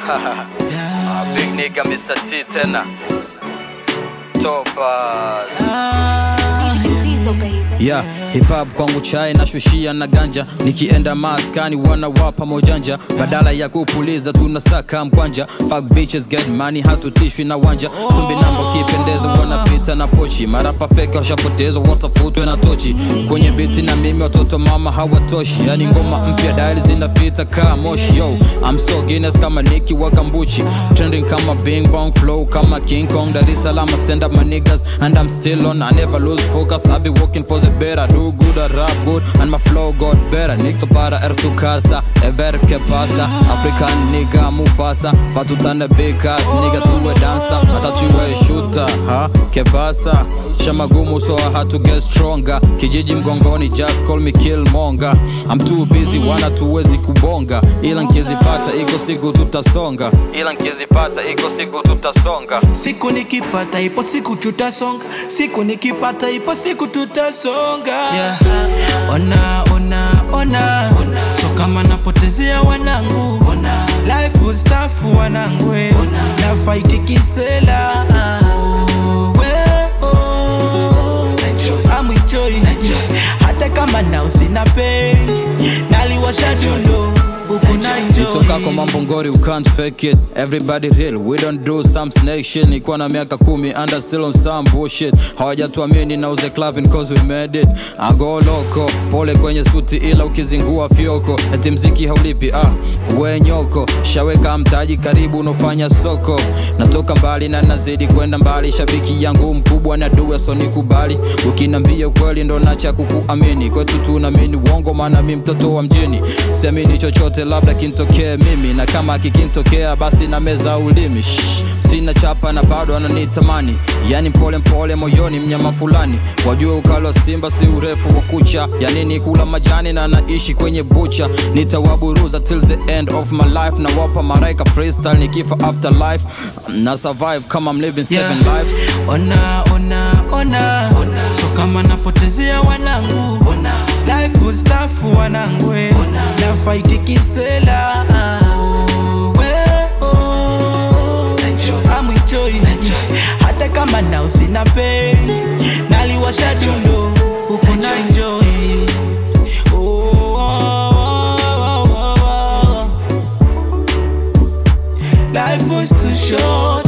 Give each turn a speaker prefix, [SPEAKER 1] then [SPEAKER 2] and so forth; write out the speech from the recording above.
[SPEAKER 1] Ah, Big nigga Mr. T tena. Topa.
[SPEAKER 2] Yeah, hip hop kwangu chai na shushia na ganja nikienda maskani wanawapa mojanja badala ya kupuliza tunasaka mkwanja fuck bitches get money hatutishwi na wanja sumbi namba kipendeza wanapita na pochi marapa fake washapotezwa watafutwe na tochi kwenye biti na mimi watoto mama hawatoshi yani ngoma mpya daili zinapita kaa moshi yo I'm so Guinness kama Nicki wa Gambuchi trending kama Bing Bong flow kama King Kong Dar es Salaam I stand up my niggas and I'm still on I never lose focus I be working for the better do good I rap good and my flow got better Nixo para er tu casa e ver que pasa African nigga Mufasa patutane big ass nigga tuwe dancer hata tuwe shooter ha que pasa shamagumu so I had to get stronger kijiji mgongoni just call me Killmonger I'm too busy wana tuwezi kubonga ila nkizipata iko siku tutasonga ila nkizipata iko siku tutasonga
[SPEAKER 3] siku nikipata ipo siku tutasonga siku nikipata ipo siku tutasonga yeah. ona ona ona so kama napotezea wanangu life stafu wanangu eh. na fight kisela Oh, we, oh. I'm enjoying. hata kama na usina pay naliwasha julo huku na
[SPEAKER 2] Nitokako
[SPEAKER 3] enjoy
[SPEAKER 2] mambo ngori you can't fake it everybody real we don't do some snake shit nikuwa na miaka kumi and still on some bullshit hawajatuamini na uze clubbing cause we made it I go loco pole kwenye suti ila ukizingua fyoko eti mziki haulipi ah we nyoko shaweka mtaji karibu unofanya soko natoka mbali na nazidi kwenda mbali shabiki yangu mkubwa na duwe so nikubali ukinambia ukweli ndo nacha kukuamini kwetu tunaamini uongo maana mi mtoto wa mjini siamini chochote labda kintokee mimi na kama kikintokea basi na meza ulimi Shh, sina chapa na bado ananitamani yani mpole mpole moyoni mnyama fulani wajue ukali wa simba si urefu wa kucha yanini kula majani na naishi kwenye bucha nitawaburuza till the end of my life na wapa maraika freestyle nikifa after life na survive kama I'm living seven
[SPEAKER 3] Yeah.
[SPEAKER 2] lives
[SPEAKER 3] ona ona ona so kama napotezea wanangu life stafu wanangu eh. na fight kisela Oh, we, oh. I'm enjoying. hata kama na usina pay naliwasha julo huku na enjoy Oh, oh, oh, oh, oh. Life was too short